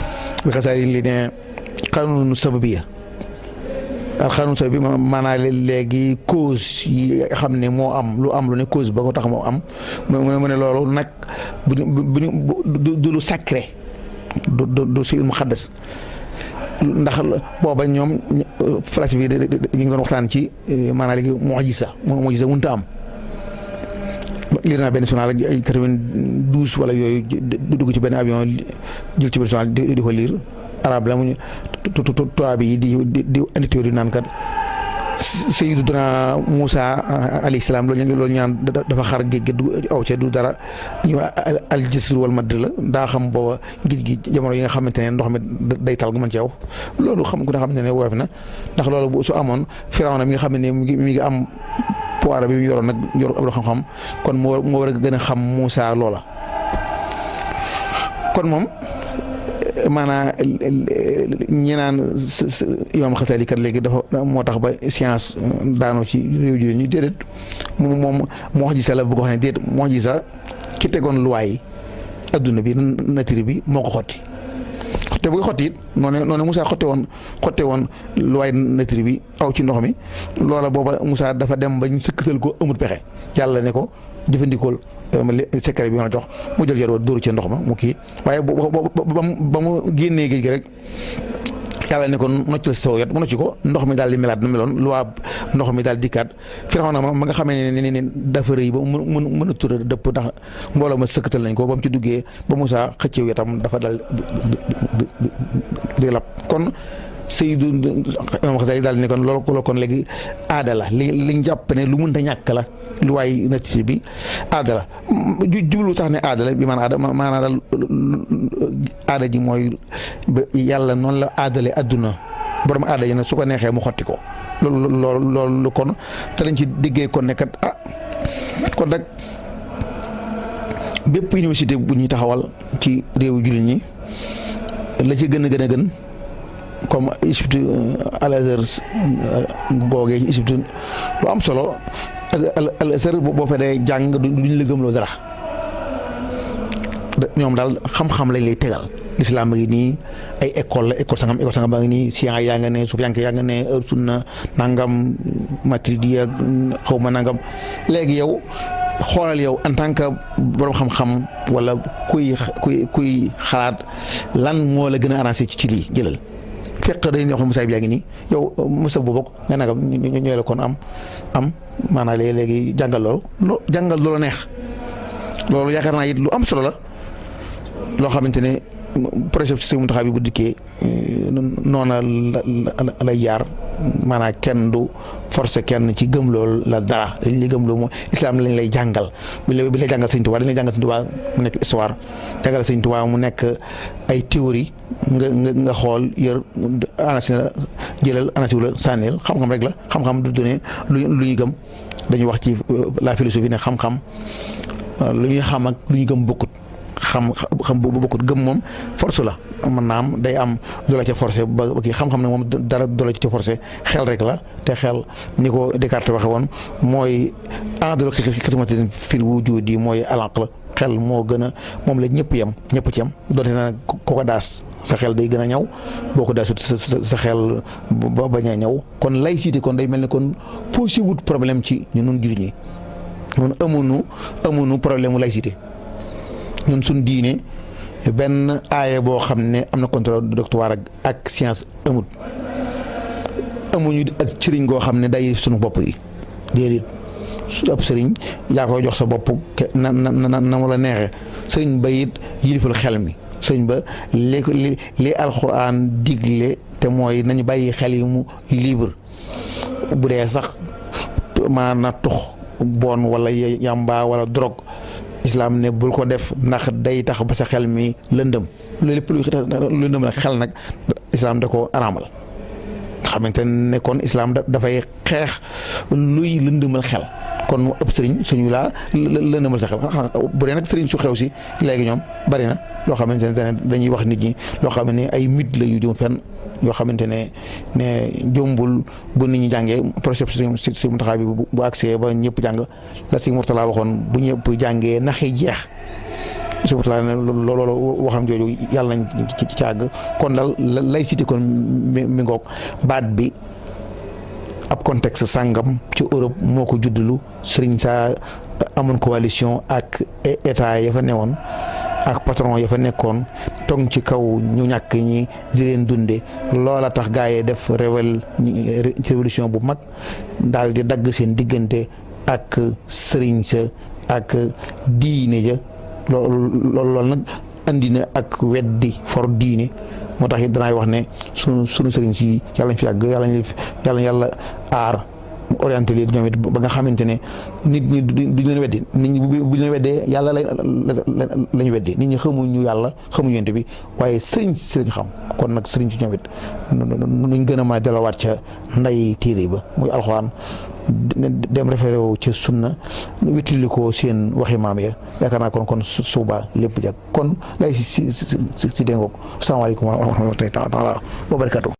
bi xasaali li ne xanunu sababiya al xanun sababi maanaa léegi cause yi xam ne moo am lu am lu ne cause ba ko tax moo am mu ne loolu nag bu bu du lu sacré du du du si muqaddas ndax booba ñoom philosophie bi ñu ngi doon waxtaan ci maanaam léegi mu'jiza mu'jiza mënut a am lire naa benn journal ay quatre-vingt-douze wala yooyu dugg ci benn avion jël ci benn journal di ko lire arabe la mu ñu tubaab yi di di di indi théorie naan kat Sayyiduna Moussa alayhi salaam loolu loolu ñaan dafa xar géej gi du aw ca du dara ñu al jisr wal madd la daa xam booba géej gi jamono yi nga xamante ne ndox mi day tal gu mën ci aw loolu xam nga xam ne ne woyof na ndax loolu bu su amoon Firawna mi nga xam ne mi ngi mi ngi am pouvoir bi mu yoroon nag yor ab xam-xam kon moo moo war a gën a xam Moussa loola kon moom maanaam ñi naan imam Xasali kat léegi dafa moo tax ba science daanoo ci réew ji ñu déedéet moom moom moo wax ji sa la bu ko xam ne déet moo wax ji sa ki tegoon luwaay yi adduna bi nature bi moo ko xotti te bu ko xotti it noonu noonu Moussa xotte woon xotte woon luwaay nature bi aw ci ndox mi loola booba Moussa dafa dem ba ñu sëkkatal ko amut pexe yàlla ne ko jëfandikool secret bi ma la jox mu jël yaroo dóoru ci ndox ma mu kii waaye ba mu génnee géej gi rek yàlla ne ko noccal saw yat mu nocci ko ndox mi daal di melaat na meloon lu waa ndox mi daal dikkaat Firawna ma ma nga xamee ne ne dafa rëy ba mu mën mën a tura dëpp ndax mbooloo ma sëkkatal nañ ko ba mu ci duggee ba Moussa xëccew yatam dafa dal di lab kon Seydou imam Xasali daal ne kon loolu kon léegi aada la li li ñu jàpp ne lu mënta ñàkk la lu waay nature bi aada la jublu sax ne aada la bi maanaam aada maanaam daal aada ji mooy yàlla noonu la aadale adduna borom aada ji nag su ko neexee mu xotti ko loolu loolu loolu kon te lañ ci diggee kon ne kat ah kon nag bépp université bu ñuy taxawal ci réewu jullit ñi la ci gën a gën a gën comme Égypte Al Azhar googee Égypte lu am solo Al Azhar boo fa dee jàng duñ la gëmloo dara ñoom daal xam-xam lañ lay tegal lislaam a ngi nii ay école la école sangam école sangam baa ngi nii science yaa nga ne sufiyanke yaa nga ne sunna nangam matridi ak xaw ma nangam léegi yow xoolal yow en tant que borom xam-xam wala kuy kuy kuy xalaat lan moo la gën a arrangé ci lii jëlal fekk dañuy wax ne Moussa bi yaa ngi nii yow Moussa bu bokk nga nagam ñu ñooy la kon am am maanaam léegi léegi jàngal loolu loo jàngal loola neex loolu yaakaar naa it lu am solo la loo xamante ne projet si mu taxaw bi bu dikkee noona la lay jaar maanaam kenn du forcé kenn ci gëm loolu la dara dañ lay gëm loolu mooy islam lañ lay jàngal bi la bi lay jàngal sëñ Tuubaa dañ lay jàngal sëñ Tuubaa mu nekk histoire jàngal sëñ Tuubaa mu nekk ay théorie nga nga nga xool yër anasi la jëlal anasi la sànneel xam-xam rek la xam-xam du donné lu lu ñu gëm dañuy wax ci la philosophie ne xam-xam lu ñuy xam ak lu ñu gëm bokkut xam xam boobu bokkut gëm moom force la mën naa am day am loola ca forcé ba kii xam-xam ne moom dara doola ca forcé xel rek la te xel ni ko Descartes waxe woon mooy adalo xismatin fil wujudi mooy alanq la xel moo gën a moom la ñëpp yem ñëpp ci yem doonte na ko ko daas sa xel day gën a ñaw boo ko daasut sa sa xel ba bañ a ñaw kon laïcité kon day mel ni kon posé wut problème ci ñu nun jullit ñi ñun amuñu amuñu problème mu laïcité ñun suñ diine benn aaye boo xam ne am na contrôle doctoire ak ak science amut amuñu ak sëriñ goo xam ne day suñu bopp yi déedéet su ab sëriñ yaa koy jox sa bopp na na na na mu la neexee sëriñ ba it yilifal xel mi sëriñ ba li li li alxuraan digle te mooy nañu bàyyi xel yi mu libre bu dee sax maanaam tux bon wala yamba wala drogue islam ne bul ko def ndax day tax ba sa xel mi lëndëm loolu lépp luy lëndëm nag xel nag islam da ko araamal nga xamante ne kon islam dafay xeex luy lëndëmal xel kon ëpp sëriñ suñu laa lëndëmal sa xel bu dee nag sëriñ su xew si léegi ñoom bari na loo xamante ne dañuy wax nit ñi loo xam ne ay mythe la yu jëm fenn yoo xamante ne ne jombul bu nit ñi jàngee projet si si mu taxaw bi bu accès ba ñëpp jàng la si Murtala waxoon bu ñëpp jàngee naxi jeex subatu laa ne loolu waxam jooju yàlla nañ ci ci àgg kon daal laïcité kon mi mi ngoog baat bi ab contexte sàngam ci Europe moo ko juddulu sëriñ saa amoon coalition ak état ya fa newoon ak patron ya fa nekkoon tong ci kaw ñu ñàkk ñi di leen dunde loola tax gaa yi def rével révolution bu mag daal di dagg seen diggante ak sëriñ sa ak diine ja loolu loolu nag andi na ak weddi for diine moo tax it danaay wax ne sunu sunu sëriñ si yàlla ñu fi yàgg yàlla yàlla yàlla aar orienté leen ñoom it ba nga xamante ne nit ñi duñ leen weddi nit ñi bu ñu leen weddee yàlla la la ñu weddi nit ñi xamuñu yàlla xamuñu yonent bi waaye sëriñ si lañ xam kon nag sëriñ si ñoom it nuñ gën a mën a delawaat ca nday téere ba muy alxuraan dem référé wu ca sunna wéttali ko seen waxi maam ya yaakaar naa kon kon suuba lépp jag kon lay si si si si déngoog salaamaaleykum wa rahmatullahi taala wa barakatu